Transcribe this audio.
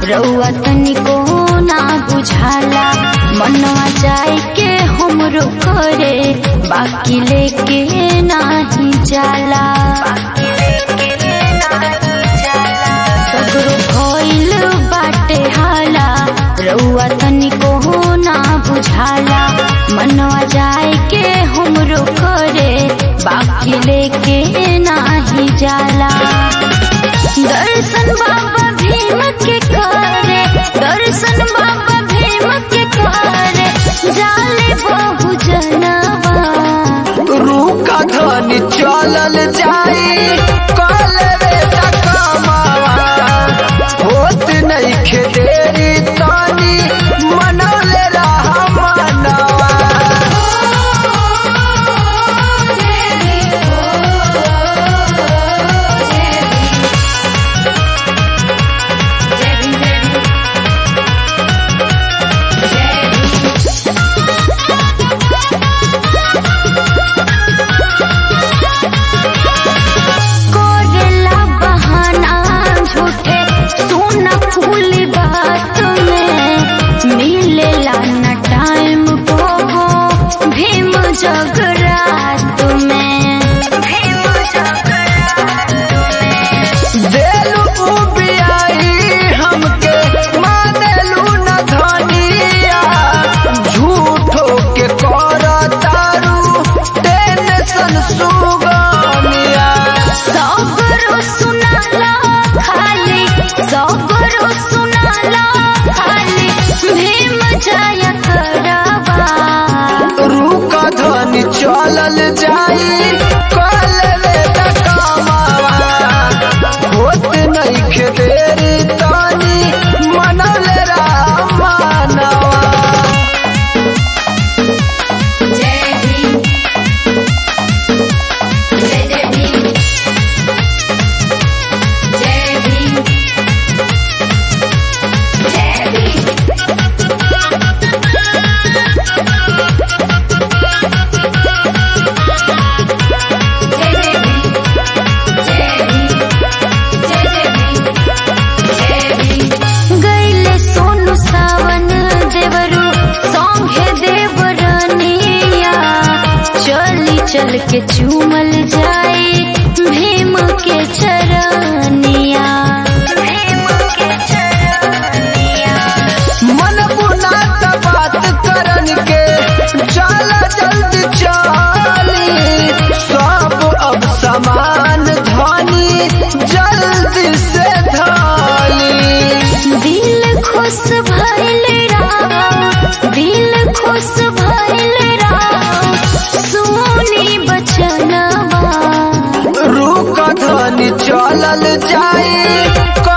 रउआ तनिको ना बुझाला मनवा जाए के हमरो करे बाकी लेके नाही जाला सगरो भइल बाटे हाला रउआ तनिको ना बुझाला मनवा जाए के हमरो करे बाकी लेके नाही जाला दर्शन बाबा भीम के करे दर्शन बाबा भीम के करे जाले बहु जनवा रूका धनी चलल जाई कल रे तकमावा होत नहीं खेदेरी तानी मनौले रहा मनवा कोरेला बहाना झूठे सोना फूल बात में मिलेला न टाइम को भीम जगरात में भीम जगरात देलू उबियाई हमके मानेलू न धनिया झूठो के कर तारू टेंशन सुगनिया सगरो सुनाला खाली सगरो सुनाला खाली भीम जय करवा रूका धनी चलल जाई कल रे तकमावा होत नहीं खेदेरी तानी मनौले राम मानवा जय भीम जय जय भीम जय भीम जय भीम गैले सोनु सावन देवरु सौंगे देवरनिया चली चल के चूमल जाए भीम के चरनिया भीम के चरनिया मन बुना त बात करन के चल जल्दी चली सब अब समान धनी जल्दी से धाली दिल खुश भइल राम दिल खुश भइल राम सोनी बचनवा रूका धनी चलल जाई